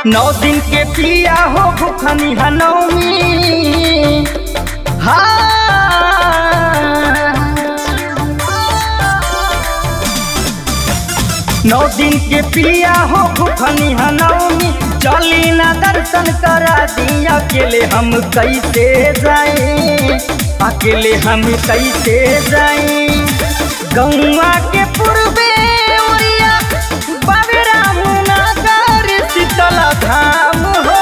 नौ दिन के पिया हो भूखनी हनौमी नौ दिन के पिया हो भूखनी हनौमी चली ना दर्शन करा दी अकेले हम कैसे जाए अकेले हम कैसे जाए गौवा के पूर्वे ओरिया बाबे रामनगर शीतल धाम हो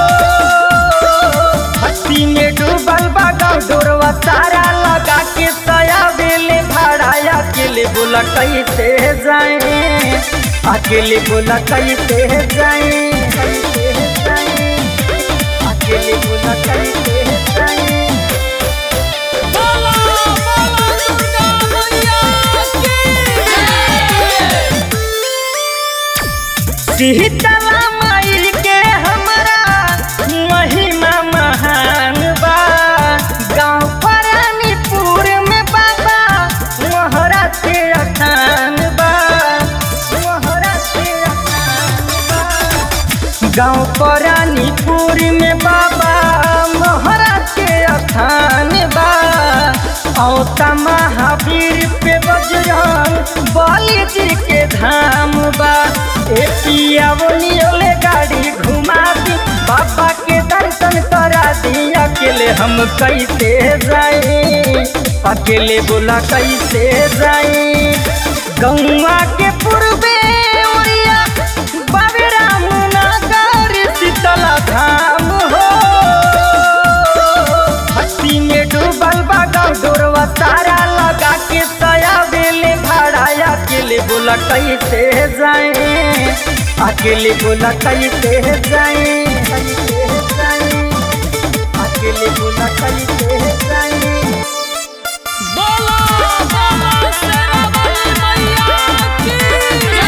भक्ति में डूबल बा गाँव डोरवा सारा लगा के सया बेले भाड़ा अकेले बोला कैसे जाए अकेले बोला कैसे जाए कैसे जाए अकेले बोला कैसे जाए बोला बोला दुर्गा मैया की शीतला माई के हमरा महिमा महान बा गाँव परानीपुर में बाबा मोहरा के अखान बा मोहरा के अखान बा गाँव परानीपुर में बाबा मोहरा के अखान बा औता महावीर पे बजरंग बलि जी के धाम बा ए पिया बोलियोले गाड़ी घुमा दी बाबा के दर्शन करा दी अकेले हम कैसे जाए अकेले बोला कैसे जाए गौवा के पूर्वे ओरिया बाबे रामनगर शीतल धाम हो भक्ति में डूबल बा गाँव डोरवा सारा लगा के सया बेले भाड़ा अकेले बोला कैसे जाए अकेले बोला कैसे जाए कैसे जाए अकेले बोला कैसे जाए बोला बोला शेरावाली मैया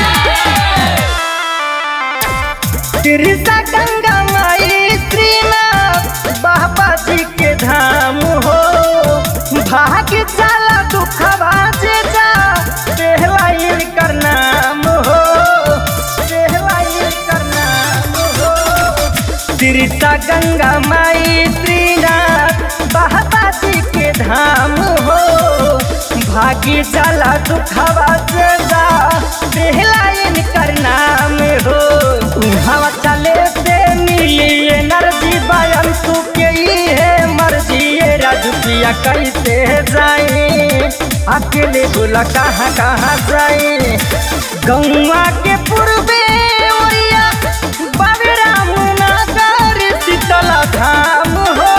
की तिरसा गंगा माई श्रीनाथ बाबा जी के धाम हो भाग्य चला दुखवा जे जा पहला कर नाम हो पहला कर नाम हो तिरसा गंगा माई श्रीनाथ बाबा जी के धाम हो भाग्य चला दुखवा जे जा पहला कर नाम हो हवा चले से मिली एनर्जी बयान तू के ही है मर्जी ये राजुपिया कैसे जाए अकेले बोला कहाँ कहाँ जाए गौवा के पूर्वे ओरिया बाबे रामनगर शीतल धाम हो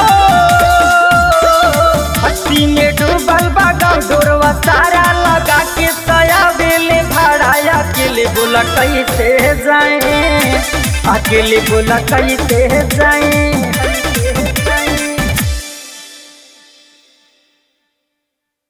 भक्ति में डूबल बा गाँव डोरवा सारा लगा के सया बेले भाड़ा अकेले बोला कैसे जाए अकेले बोला कैसे जाए कैसे